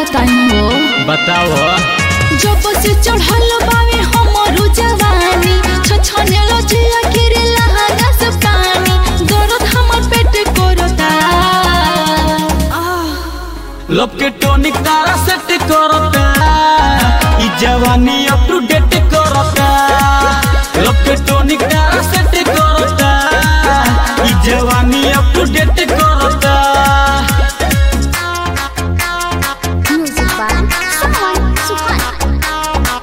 बताई हो बताओ जब से चढ़ल बावे हमरो जवानी छछने लजिया गिरे लहंगा से पानी दर्द हमर पेट करता लब के टोनिक तारा सेट करता ई जवानी अप टू डेट करता लब के टोनिक तारा सेट करता ई जवानी अप टू डेट करता Music by Suhan Suhan.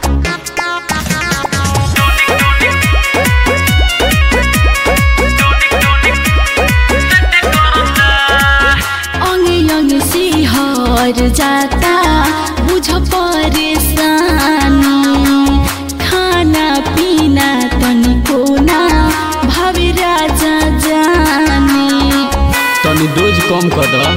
अंगे अंगे सिहर जाता बुझ परेशानी खाना पीना तनिको ना भावे राजा जानी तनी डोज कम कर दो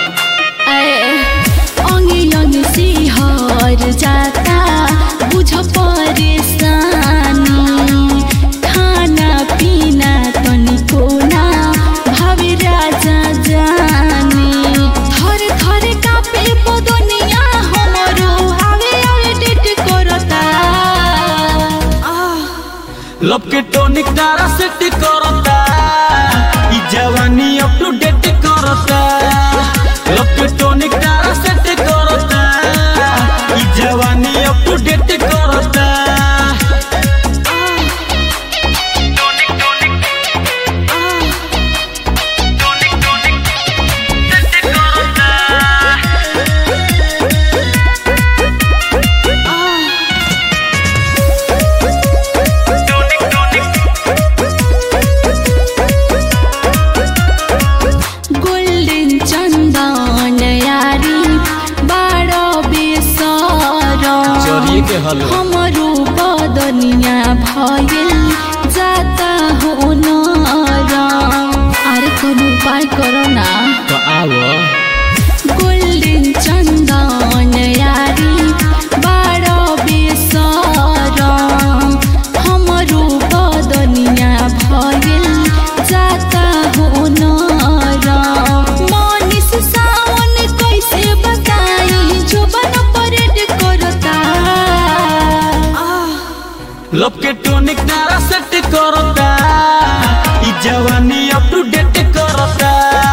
अंगे अंगे सिहर जाता बुझ परेशानी खाना पीना तनिको ना भावे राजा जानी थर थर कापे बदनिया हमरो आवे आवे डेट करता आह लब के टोनिक तारा सेट करता ई जवानी अप टू डेट करता लब के टोनिक तारा सेट करता ई जवानी अप टू डेट करता गोल्डन चन्दन यारी बारो बेसर चोरिए के हल हमरो बदनिया भइल जाता हो नरम अरे कोनो उपाय करो ना तो आओ गोल्डन चन्दन यारी बारो बेसर हमरो बदनिया भइल जाता हो नरम मनिस सावन कैसे बताई जोबन परेड करता आह लब के टोनिक तारा सेट करता ई जवानी अप टू डेट करता